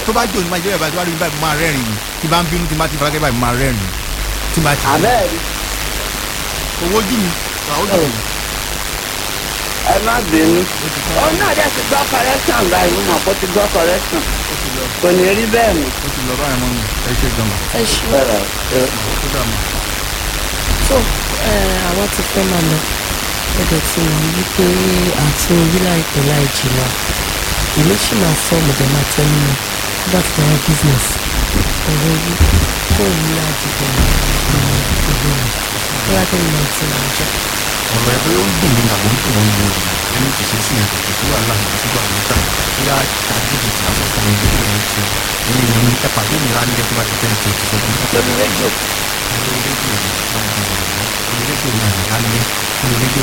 tó bá jò ní máa jẹ́ báyìí tó bá rí mi báyìí mo máa rẹ́rìn ni tí bá ń bínú tí bá ti farakẹ́ báyìí mo máa rẹ́rìn tí bá ti. àbẹ́ẹ̀rí owó jù mí àwọn jù mí. ẹ má bínú òun náà dẹ̀ ti gbọ́ correction báyìí mo mọ̀ kó ti gbọ́ correction kò ní rí bẹ́ẹ̀ mọ́. ó ti lọ báyìí mọ́ mi ẹ ṣe gan-an. ẹ ṣe bẹ́ẹ̀ ẹ ó dà mọ́. tó àwọn ti fẹ́ máa lọ ẹ̀dẹ̀ tí mo rí pé àti orí láìpẹ́ láì jìnnà èmi sì máa sọ ọmọdé máa tẹ́lẹ̀ mọ́ nígbà tí wọ́n business ọ̀rọ̀ orí kó òun ní àdìgbò ìgbìmọ̀ ìgbìmọ̀ bóyá kí ni mo ti máa jẹ́. ọ̀rọ̀ ẹ pé ó ń dùn mí àbò ń dùn wọn ni ẹni kì í ṣe sí yẹn kò sí wàhálà kò sí wàhálà níta bóyá àdéhùn tí a sọ fún mi ní ìlú ṣe èmi ò ní ẹ pàdé mi lálẹ́ tó bá ti tẹ́ ẹ tó ti sọ fún mi. lórí rédíò lórí rédíò lórí rédíò náà lálẹ́ lórí rédíò